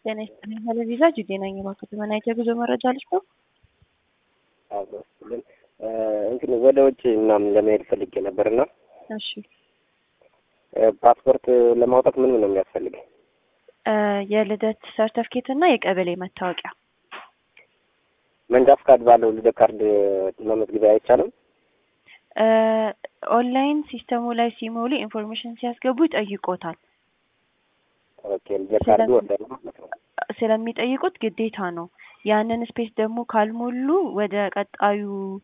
ጤና ይስጥልኝ። ሄለቪዛ ጅጌ ነኝ። እባክዎ ተመናይቶ የጉዞ መረጃ ልስጥ ነው? አብስልን እንትን ወደ ውጭ ምናምን ለመሄድ ፈልጌ ነበርና እሺ ፓስፖርት ለማውጣት ምን ምን ነው የሚያስፈልገኝ? የልደት ሰርተፍኬት እና የቀበሌ መታወቂያ። መንጃ ፍቃድ ባለው ልደት ካርድ መመዝገቢያ አይቻልም? ኦንላይን ሲስተሙ ላይ ሲሞሉ ኢንፎርሜሽን ሲያስገቡ ይጠይቆታል። ኦኬ ልደት ካርዱ ወደ ማለት ነው። ስለሚጠይቁት ግዴታ ነው። ያንን ስፔስ ደግሞ ካልሞሉ ወደ ቀጣዩ